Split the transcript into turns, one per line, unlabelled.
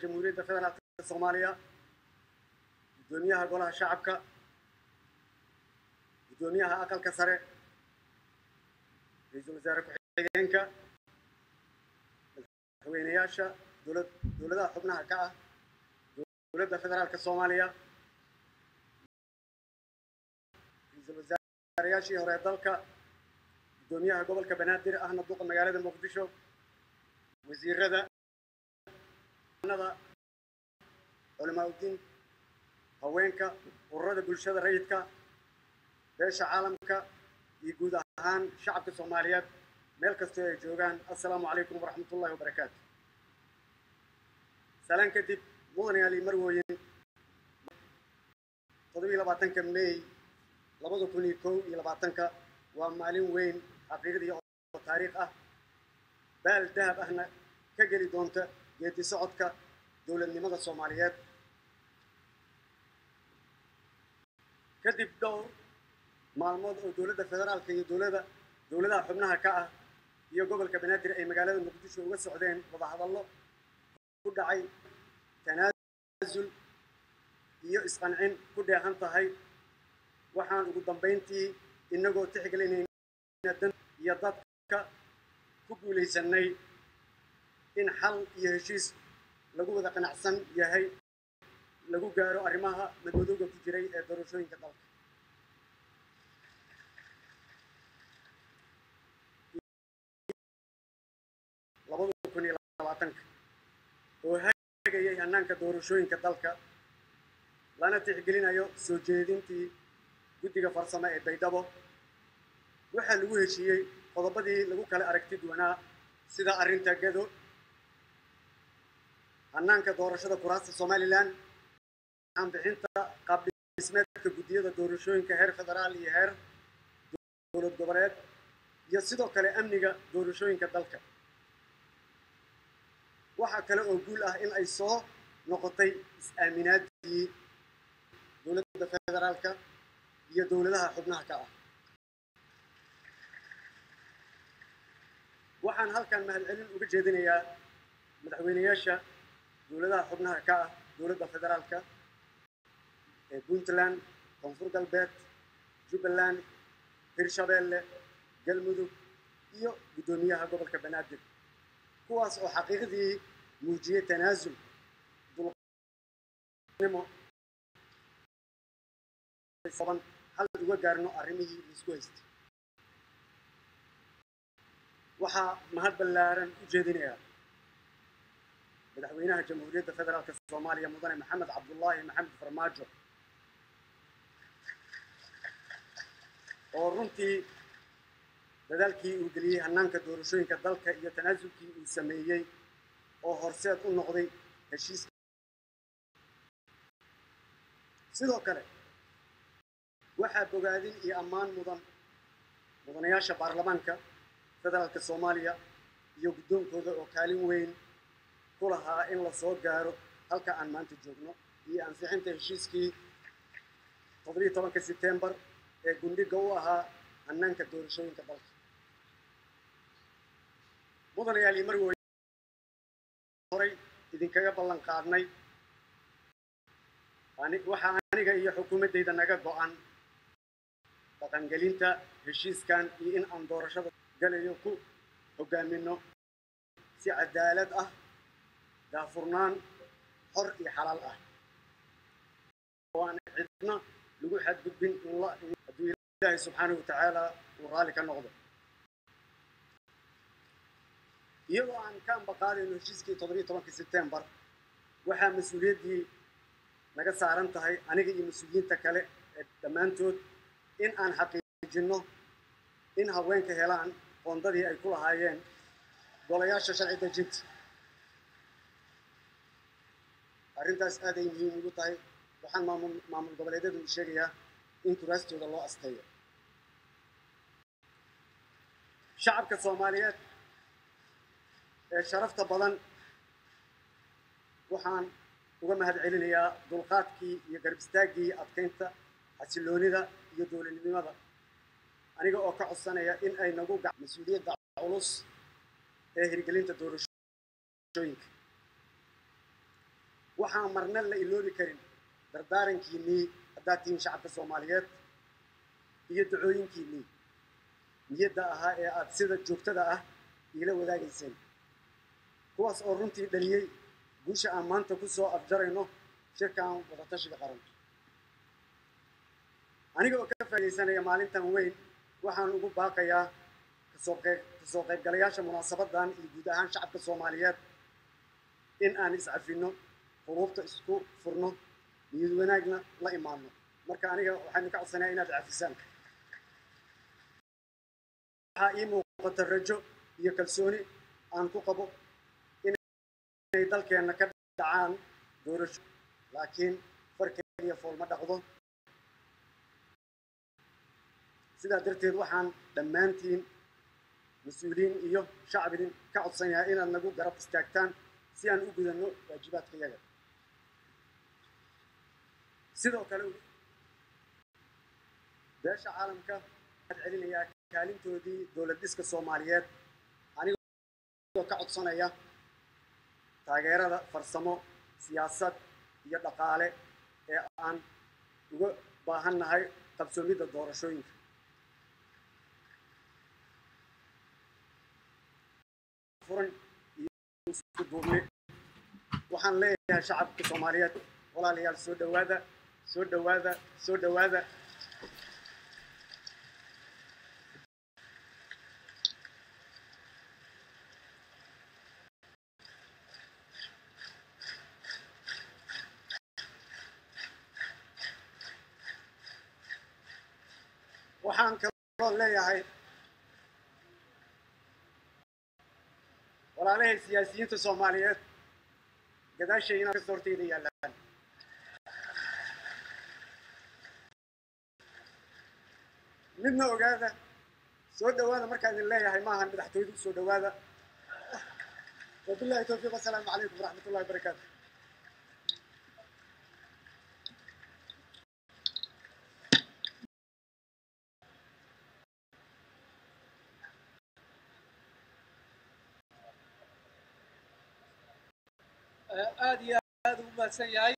jamhuuriyadda federaalk soomaaliya guddoomiyaha golaha shacabka guddoomiyaha aqalka sare ra-iisul wasaare ku-xigeenka madaxweynayaasha dowlad dowladaha xubnaha ka ah dowladda federaalka soomaaliya ra-iisul wasaareyaashii hore dalka guddoomiyaha gobolka banaadir ahna duqa magaalada muqdisho wasiirada nada culamaa uddiin haweenka ururada bulshada rayidka beesha caalamka iyo guud ahaan shacabka soomaaliyeed meel kastoo ay joogaan assalaamu calaykum waraxmat ullahi wabarakaatu salaan kadib mudanayaal iyo marwooyin toddobiyo labaatanka may labada kun iyo kow iyo labaatanka waa maalin weyn xaqiiqdii oo taariikh ah baal dahab ahna ka geli doonta geedi socodka dowladnimada soomaaliyeed kadib dhowr maalmood oo dowladda federaalka iyo dowlada dowladaha xubnaha ka ah iyo gobolka banaadir ay magaalada muqdisho uga socdeen wadahadallo ku dhacay tanaasul iyo isqancin ku dheehan tahay waxaan ugu dambayntii inagoo tixgelinayna dan iyo dadka ku guulaysanay in xal iyo heshiis lagu wada qanacsan yahay lagu gaaro arrimaha madmadowga ku jiray ee doorashooyinka dalka labada kun iyo labaatanka oo hagayay hannaanka doorashooyinka dalka lana tixgelinayo soo jeedintii guddiga farsamo ee baydhabo waxaa lagu heshiiyey qodobadii lagu kala aragti duwanaa sida arrinta gado hannaanka doorashada kuraasta somalilan bixinta qaabdhismeedka guddiyada doorashooyinka heer federaal iyo heer dowlad goboleed iyo sidoo kale amniga doorashooyinka dalka waxaa kale oo guul ah in ay soo noqotay is-aaminaadii dowladda federaalka iyo dowladaha xubnaha ka ah waxaan halkan mahadcelin uga jeedinayaa madaxweynayaasha dowladaha xubnaha ka ah dowladda federaalka ee puntland koonfur galbeed jubbaland hirshabeelle galmudug iyo guddoomiyaha gobolka banaadir kuwaas oo xaqiiqdii muujiyey tanaasul dulnimo hal uga gaarno arrimihii laisku haystay waxaa mahad ballaaran u jeedinayaa madaxweynaha jamhuuriyadda federaalk soomaaliya mudane maxamed cabdullaahi maxamed farmaajo oo runtii dadaalkii uu geliyey hannaanka doorashooyinka dalka iyo tanaasulkii uu sameeyey oo horseed u noqday heshiiska sidoo kale waxaa bogaadin iyo ammaan mudan mudanayaasha baarlamaanka federaalka soomaaliya iyo guddoonkooda oo kaalin weyn ku lahaa in la soo gaaro halka aan maanta joogno iyo ansixinta heshiiskii toddobiyo tobanka sebtembar ee gundhiga u ahaa hannaanka doorashooyinka dalka mudanayaal iyo marwooy horay idinkaga ballan qaadnay waxaa aniga iyo xukuumaddayda naga go-an dhaqangelinta heshiiskan iyo in aan doorashada galayo ku hogaamino si cadaalad ah daafurnaan xor iyo xalaal ah oo aan cidna lagu xadgudbin hadduu ilaahay subxaanahu watacaala uu raalli ka noqdo iyadoo aan ka ambaqaadayno heshiiskii toddobiyo tobanka sebtembar waxaa mas-uuliyaddii naga saaran tahay aniga iyo mas-uuliyiinta kale ee dhammaantood in aan xaqiijinno in haweenka helaan qoondadii ay ku lahaayeen golayaasha sharci dejinta arrintaas aaday muhiim ugu tahay waxaan maamul maamul goboleedyadu u sheegayaa in kuraastooda loo asteeyo shacabka soomaaliyeed ee sharafta badan waxaan uga mahad celinayaa dulqaadkii iyo garab istaaggii adkaynta xasiloonida iyo dowladnimada aniga oo ka codsanaya in ay nagu gac mas-uuliyadda culus ee hirgelinta doorashooyinka waxaan marna la iloobi karin dardaarankiinnii haddaad tihiin shacabka soomaaliyeed iyo dacooyinkiinnii niyadda ahaa ee aad sida joogtada ah iila wadaagayseen kuwaas oo runtii dhaliyey guusha aan maanta ku soo afjarayno shirkan wadatashiga qaranka aniga oo ka faaidaysanaya maalintan weyn waxaan ugu baaqayaa kasoo qayb kasoo qaybgalayaasha munaasabadan iyo guud ahaan shacabka soomaaliyeed in aan iscafinno quruubta isku furno niyad wanaagna la imaanno marka aniga waxaan ka codsanaya inaad cafisaan waxaa ii muuqata rajo iyo kalsooni aan ku qabo inay dalkeenna ka dhacaan doorasho laakiin far keliya foolma dhaqdo sidaa darteed waxaan dhammaantiin mas-uuliyiin iyo shacbidin ka codsanayaa inaad nagu garab istaagtaan si aan u gudanno waajibaadka yaga sidoo kale beesha caalamka waxaad celinayaa kaalintoodii dowlad dhiska soomaaliyeed anigoo ka codsanaya taageerada farsamo siyaasad iyo dhaqaale ee aan uga baahan nahay qabsoomidda doorashooyinka furan iyo isku duubni waxaan leeyahay shacabka soomaaliyeed walaalayaal soo dhowaada soo dhowaada soo dhowaada waxaan kaloo leeyahay walaalahay siyaasiyiinta soomaaliyeed gadaashay inaad kasta horteyda yaallaan midna ogaada soo dhowaada markaan idin leeyahay maahan madaxtooyadu soo dhowaada wabillahi towfiiq wasalaamu calaykum waraxmat ullahi wabarakaatu
aad iyo aad u mahadsan yahay